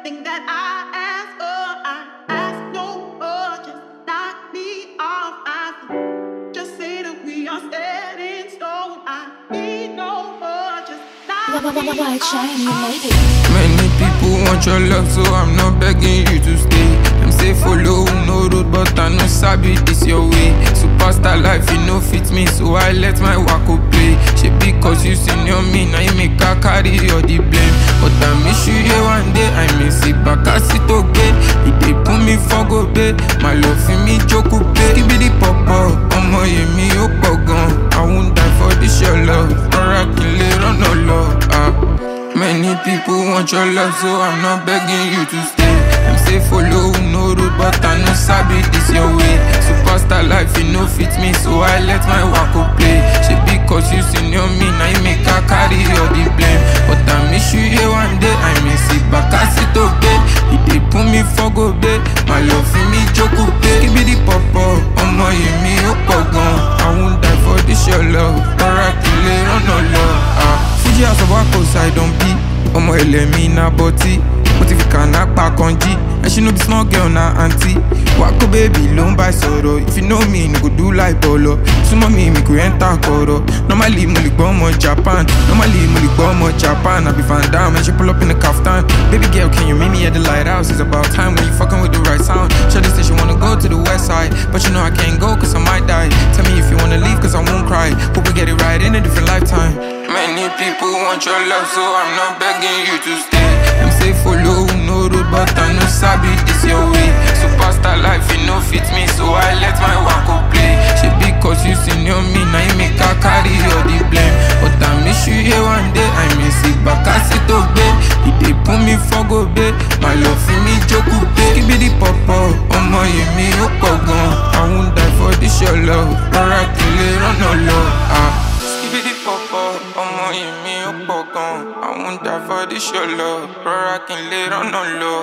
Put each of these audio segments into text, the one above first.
everything that I ask for. I ask no more. Just knock me off. I think just say that we are set in stone. I need no more. Just knock me White shine, you off. made it. Many people want your love, so I'm not begging you to stay. Them say follow no road, but I know sabi this your way. Superstar life, you know fit me, so I let my wako play. She because you senior me, now you make her carry all the blame. But I miss you here one day, I miss it back, I sit okay. You dey put me for go pay, my love for me joke pay. Give me the pop up, ọmọ yẹmi ó pọ̀ gan. I won't die for this your love, rọra kí n lè rọ́nà lọ. Ah. Many people want your love, so I'm not begging you to stay. Them say follow no road, but I know sabi this your way. Superstar life, you know fit me, so I let my wako play. She because you senior me, now you make her carry all the blame. But I miss you here one day, I miss it back, I sit okay. You dey put me for go bay, my love for me joke pay. Give me the pop up, ọmọ yẹn mi ó pọ̀ gan. I won't die for this your love, rọra kí n lè rọ́nà lọ. Ah. Fuji house of Wako side on B ọmọ ẹlẹ́mí na bọ́tí mo ti fi kànáà pa kan jí ẹṣin no be small girl na aunty Wako baby ló ń bá ẹ sọ̀rọ̀ if you know me ni go do like bọ̀lọ̀ súnmọ́ mi mi kò ẹ́ńtà kọ̀rọ̀ normally mo lè gbọ́ ọmọ Japan normally mo lè gbọ́ ọmọ Japan àbí Van Dam ẹ ṣe pull up in the kaftan baby girl can you meet me at the lighthouse it's about time when you fucking with the right sound Shawty say she wanna go to the west side but you know I can't go cause I might die tell me if you wanna leave cause I won't cry hope we get it right in a different lifetime Many people want your love, so I'm not begging you to stay. Them say follow no road, but I know sabi this your way. Superstar life, you know fit me, so I let my wako play. She because you senior me, now you make her carry all the blame. But I miss you here one day, I miss it back, I sit obey. You dey put me for go bay, my love for me joke pay. Give me the pop up, ọmọ yẹn mi ó pọ̀ gan. I won't die for this your love, rọra kí n lè rọ́nà lọ. Ah. Skibidi pọ̀pọ̀, ọmọ yìí mi ó pọ̀ gan. Àwọn ń dà for this your love, rọra kí n lè rọ́nà lọ.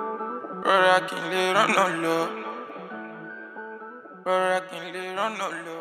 Rọra kí n lè rọ́nà lọ. Rọra kí n lè rọ́nà lọ.